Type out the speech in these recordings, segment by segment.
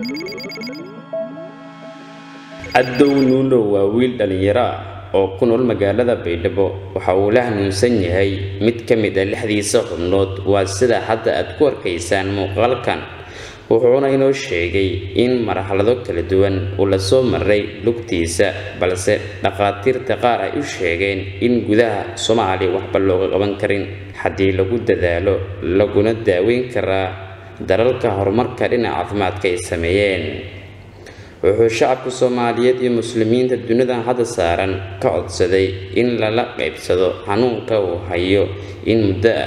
cadow nuunow waa wiil dhallinyaro ah oo ku nool magaalada baydhabo waxa uu la hanuunsan yahay mid ka mid a lixdiisa xubnood waa sida hadda aad ku arkaysaan muuqaalkan wuxuuna inoo sheegay in marxalado kala duwan uu la soo maray lugtiisa balse dhakhaatiirta qaar ay u sheegeen in gudaha soomaaliya waxba looga qaban karin haddii lagu dadaalo laguna daaweyn karaa dalalka horumarka dhinaca caafimaadka ay sameeyeen wuxuu shacabka soomaaliyeed iyo muslimiinta dunidan hadda saaran ka codsaday in lala qaybsado xanuunka uu hayo in muddo ah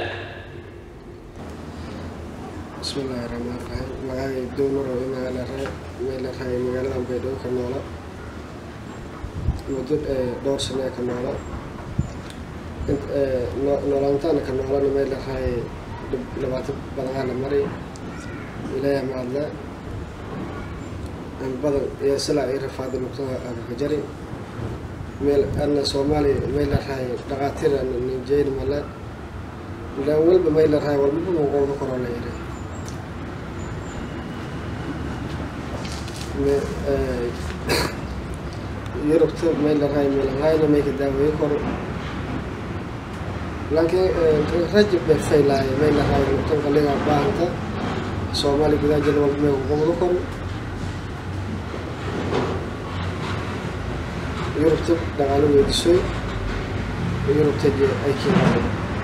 bismillaahi raxmaan raxiim magacay dowmar oo meel la raayay magaalada baydhabo ka noola muddo dhowr sane ka noola noolaantaana ka noolana meel la raayay dhibaato badanaa la maray ilaahay mahadle badan iyo silaa i rafaada nugtada agaka jari meel ana soomaaliya meel la raayay dhakhaatiir ana nijeyn male ilaan walba meel la raayay walbaba muqoolka koroo la yiri yurubta meel la raayay meelahayna mayka daaweeye koro laakiin rajab bay faylaaya meel la raayay nugtan qaliga baahanta soomaaliya gudaha jira walba may kuqobdo koro yurubta dhaqaalo weydisoy yurubta ay kiimaado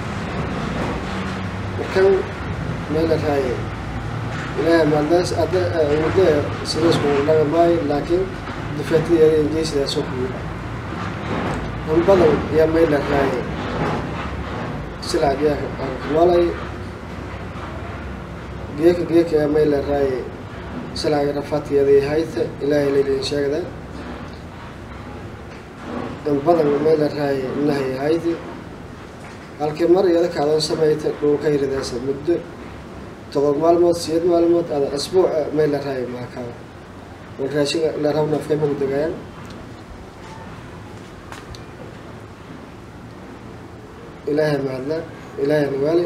markan meel la raayay ilaahay maaldaas adda muddo sidaas kugu dhaga maayo laakiin difaatyada ingeysidaas oo kugu an badan ayaa meel la raayay silaa geeka noolay geeka geeka ayaa meel la raayay silaa rafaatiyada hayta ilaahay leylin sheegda in badan meel la raayay nahay haydi halkii mar iyada kaadan samayta dhulka yiridaasa muddo todoba maalmood sideed maalmood ada asbuuca meel la raayay maakaaba wal raashinka la rabna afkay magu degayaan ilaahay mahadla ilaahay nawaali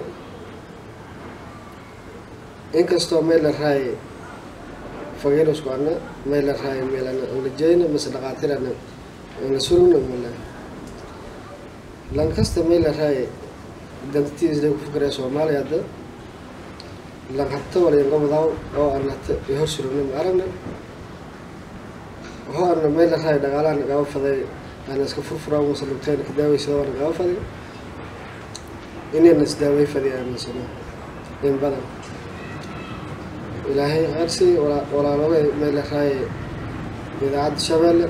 inkastoo meel la raayay fagiirusku ana meel la raayay meelana anlajeyna mase dhaqaatirana anlasurugna mala lankasta meel la raayay dantitiisday ku fikiraya soomaaliya hadda lan habta walyanqabadaw oo anata hor surugna ma aragna waxoo ana meel la raayay dhaqaalaha nagaba faday ana iska furfuraa mase lugtayna ka daaweysada waa nagaba faday inayna isdaawey fadi aaminsano in badan ilaahay qarsi walaalooga meel la raayay idaacadda shabeelle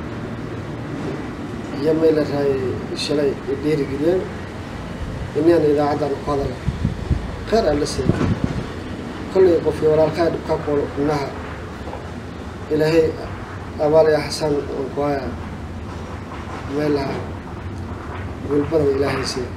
iyo meel la raayay shalay dhiirigeliyeen inaan idaacaddan ku hadala kheyr aan la siiya kollay qofkii walaalkaa dhibkaa kuol inaha ilaahay abaalaya xasaan aan ku haya meelaha guulbadan ilaahay siiya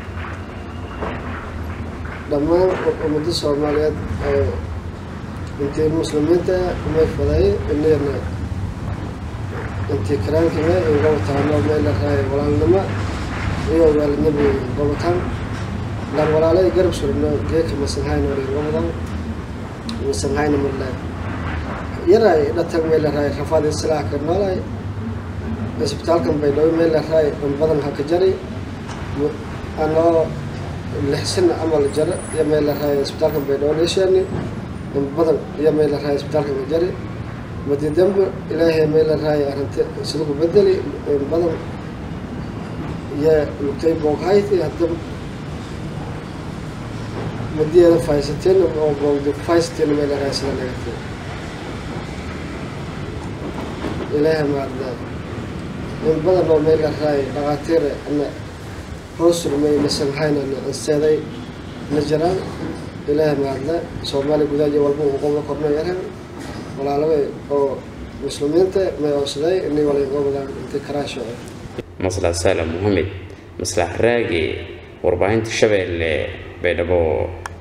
dhammaan ummadda soomaaliyeed intii muslimiinta may faday inayna intii karaankiga in gobataano meel la raayay walaalnimo iyo waalidnimo gobataan lan walaalay garab surno geeka masanhayna wali gobadan masanhayna mala yaray dhatag meel la raayay rafaad islaa ka noolay isbitaalkan baydhabo meel la raayay in badan ha ka jari anoo lixsana amal jara iyo meel la raayay isbitaalkan baydhabo leeshaani in badan iyo meel la raayay isbitaalkan ka jari madi dambe ilaahay meel la raayay arrinta sida ku bedeli in badan iyo lugtay booghayti hadda madiyeeda faysateen oo boogdi faysateen meel la raayay sida nagatay ilaahay maadna in badan oo meel la raayay dhaqaatiir ana hoos surmay masanhaynana anseeday la jiraan ilaahay maadna soomaaliya gudaha iyo walba uu qobla korna yaran walaalaba oo muslimiinta may oodsaday inay walaygoobadaan intay karaasho maslax saala mohamed maslax raage warbaahinta shabeelle baydhabo